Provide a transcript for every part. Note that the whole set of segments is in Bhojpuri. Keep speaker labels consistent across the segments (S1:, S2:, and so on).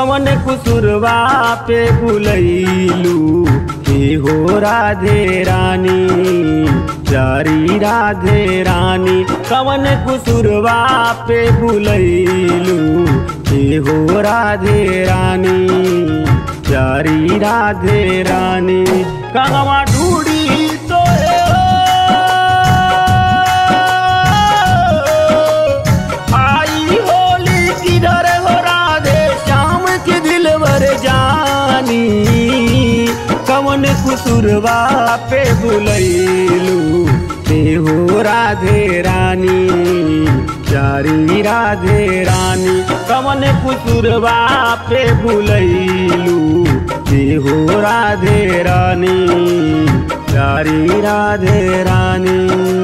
S1: कवन कुसुरवा पे बुलैलू हे हो राधे रानी प्यारी राधे रानी कवन कुसुरवा पे बुलैलू हे हो राधे रानी प्यारी राधे रानी कगवा ढूढ़ी तो आई होली किधर हो राधे श्याम के दिलवर जानी कवन कुसुरवा पे बुलैलू ते हो राधे रानी प्यारी राधे रानी कवन कुसुरवा पे बुलैलू ते हो राधे रानी प्यारी राधे रानी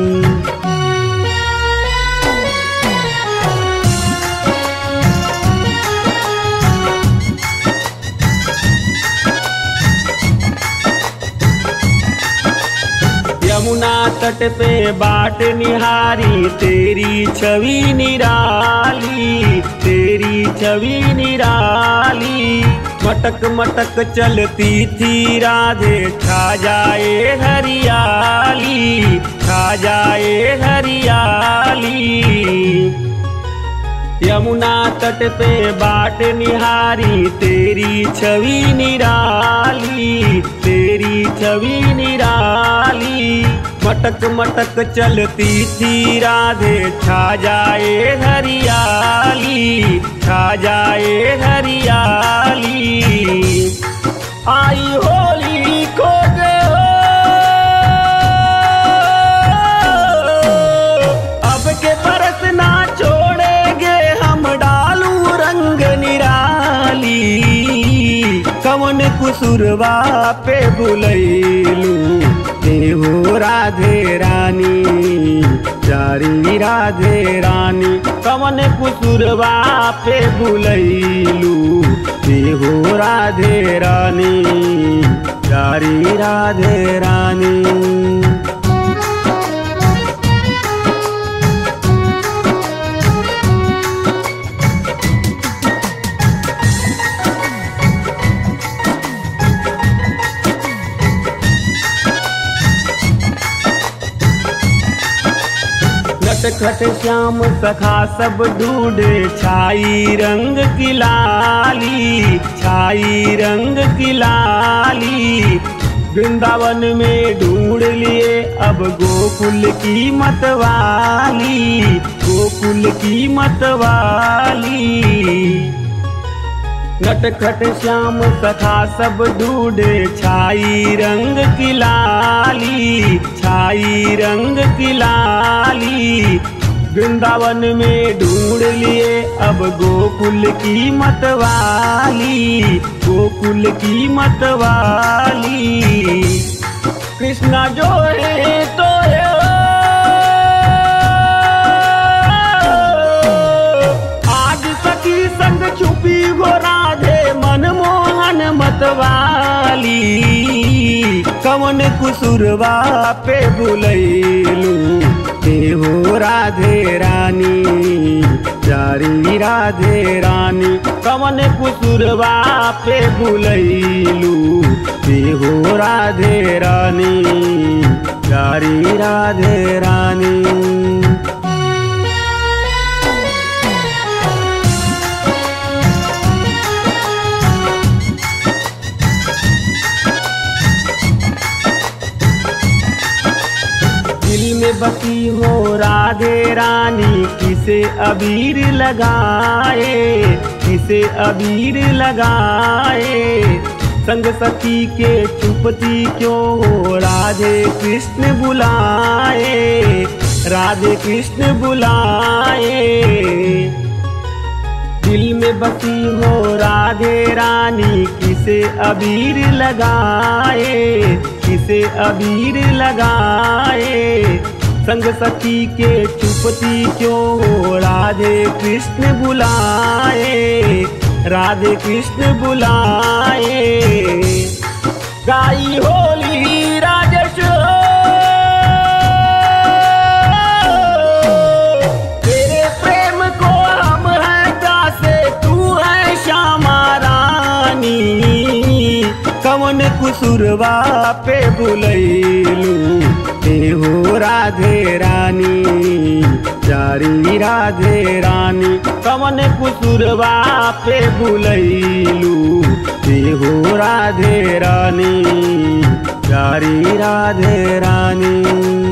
S1: यमुना तट पे बाट निहारी तेरी छवि निराली तेरी छवि निराली मटक मटक चलती थी राधे छा जाए हरियाली छा जाए हरियाली यमुना तट पे बाट निहारी तेरी छवि निराली तेरी छवि निराली मटक मटक चलती थी राधे छा जाए हरियाली छा जाए हरियाली आई होली को दे अब के बरस ना छोड़ेंगे हम डालू रंग निराली कवन कुसुरवा पे बुलैलू हे हो राधे रानी प्यारी राधे रानी कवन कुसुरवा पे बुलैलू हे हो राधे रानी प्यारी राधे रानी नटखट श्याम सखा सब ढूंढे छाई रंग की लाली छाई रंग की लाली वृंदावन में ढूंढ लिए अब गोकुल की मतवाली गोकुल की मतवाली नटखट श्याम सखा सब ढूंढे छाई रंग की लाली छाई रंग की लाली वृंदावन में ढूंढ लिए अब गोकुल की मतवाली गोकुल की मतवाली कृष्णा जो है तो है आज सखी संग छुपी हो राधे मनमोहन मतवाली कवन कुसुरवा पे बुलैलू हे हो राधे रानी प्यारी राधे रानी कवन कुसुरवा पे बुलैलू हे हो राधे रानी प्यारी राधे रानी दिल में बसी हो राधे रानी किसे अबीर लगाए किसे अबीर लगाए संग सखी के चुपती क्यों हो राधे कृष्ण बुलाए राधे कृष्ण बुलाए दिल में बसी हो राधे रानी किसे अबीर लगाए किसे अबीर लगाए संग सखी के चुपती क्यों हो राधे कृष्ण बुलाए राधे कृष्ण बुलाए गाई होली राजस तेरे प्रेम को हम है दासे तू है श्यामा कवन कुसुरवा पे बुलैलू हे हो राधे रानी प्यारी राधे रानी कवन कुसुरवा पे बुलैलू हे हो राधे रानी प्यारी राधे रानी